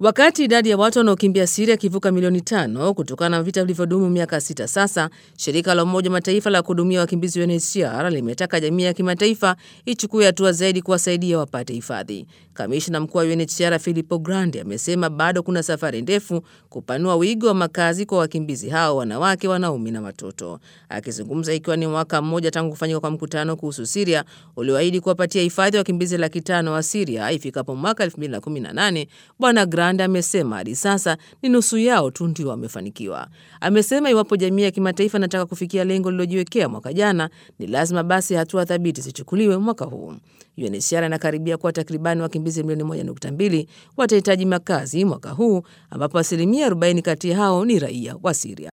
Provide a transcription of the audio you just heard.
Wakati idadi ya watu wanaokimbia Siria ikivuka milioni tano kutokana na vita vilivyodumu miaka sita sasa, shirika la Umoja wa Mataifa la kuhudumia wakimbizi UNHCR limetaka jamii ya kimataifa ichukue hatua zaidi kuwasaidia wapate hifadhi. Kamishna mkuu wa UNHCR Filippo Grandi amesema bado kuna safari ndefu kupanua wigo wa makazi kwa wakimbizi hao, wanawake, wanaume na watoto. Akizungumza ikiwa ni mwaka mmoja tangu kufanyika kwa mkutano kuhusu Siria ulioahidi kuwapatia hifadhi wakimbizi laki tano wa Siria ifikapo mwaka 2018 Bwana Grandi amesema hadi sasa ni nusu yao tu ndio wamefanikiwa. Amesema iwapo jamii ya kimataifa inataka kufikia lengo lililojiwekea mwaka jana, ni lazima basi hatua thabiti zichukuliwe mwaka huu. UNHCR inakaribia kuwa takribani wakimbizi milioni 1.2 watahitaji makazi mwaka huu, ambapo asilimia 40 kati ya hao ni raia wa Siria.